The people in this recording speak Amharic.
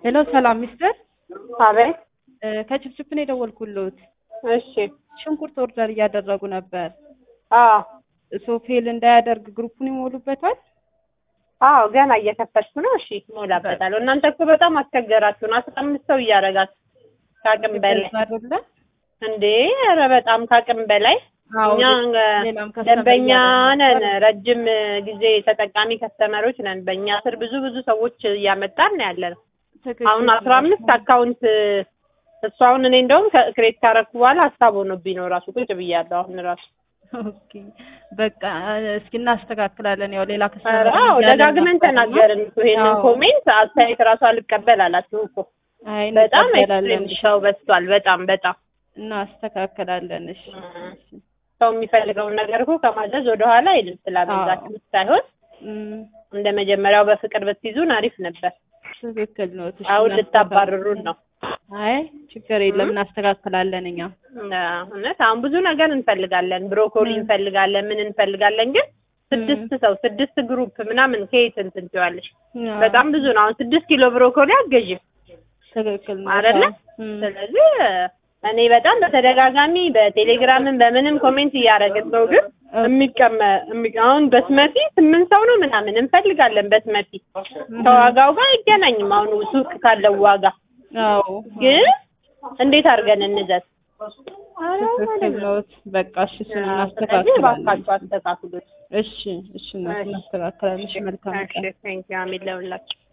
ሄሎ ሰላም ሚስተር አቤት። ከችፕችፕ ነው የደወልኩልዎት። እሺ። ሽንኩርት ኦርደር እያደረጉ ነበር። አዎ ሶፌል እንዳያደርግ ግሩፑን ይሞሉበታል። አዎ ገና እየከፈትኩ ነው። እሺ እሞላበታለሁ። እናንተ እኮ በጣም አስቸገራችሁን። አስራ አምስት ሰው እያደረጋችሁ ከአቅም በላይ አይደለ? እንዴ! ኧረ በጣም ከአቅም በላይ አዎ እኛ ሌላም ከስተመር ደንበኛ እያደረጉ ነን። ረጅም ጊዜ ተጠቃሚ ከስተመሮች ነን። በእኛ ስር ብዙ ብዙ ሰዎች እያመጣን ነው ያለ ነው። ትክክል አሁን አስራ አምስት አካውንት እሱ አሁን እኔ እንደውም ክሬት ካረኩ በኋላ ሀሳብ ሆኖብኝ ነው ራሱ ቁጭ ብያለሁ። አሁን ራሱ ኦኬ በቃ እስኪ እናስተካክላለን። ያው ሌላ ኧረ ከስተመር አዎ እያለን ደጋግመን ነበርና፣ ተናገርን እኮ ይሄንን አዎ። ኮሜንት አስተያየት ራሱ አልቀበል አላችሁ እኮ አይ በጣም እንቀበላለን። ኤክስትሪም ሰው በዝቷል። በጣም በጣም እናስተካክላለን። እሺ ሰው የሚፈልገውን ነገር እኮ ከማዘዝ ወደኋላ አይልም። ስላበዛችሁ ሳይሆን እም፣ እንደ መጀመሪያው በፍቅር ብትይዙን አሪፍ ነበር። ትክክል ነው። እሺ፣ አሁን ልታባርሩን ነው። አይ ችግር የለም እናስተካክላለን እኛ አዎ፣ እውነት አሁን ብዙ ነገር እንፈልጋለን። ብሮኮሊ ም። እንፈልጋለን፣ ምን እንፈልጋለን። ግን ስድስት ሰው ስድስት ግሩፕ ምናምን ከየት እንትን ትይዋለሽ? አዎ፣ በጣም ብዙ ነው። አሁን ስድስት ኪሎ ብሮኮሊ አገዥም ትክክል ነው አይደለ? እም፣ ስለዚህ እኔ በጣም በተደጋጋሚ በቴሌግራምን በምንም ኮሜንት እያደረግን ነው። ግን የሚቀመ የሚ- አሁን በስመቲ ስምንት ሰው ነው ምናምን እንፈልጋለን። በስመቲ ከዋጋው ጋር አይገናኝም። አሁን ሱቅ ካለው ዋጋ አዎ ግን እንዴት አድርገን እንዘዝ? ትክክል ነው። በቃ እሺ እሱን ስለዚህ እናስተካክላለን። እባካችሁ አስተካክሉት። እሺ እሺ እናት እናስተካክላለን። እሺ መልካም ቀን። ቴንኪው አሜን ለሁላችሁ።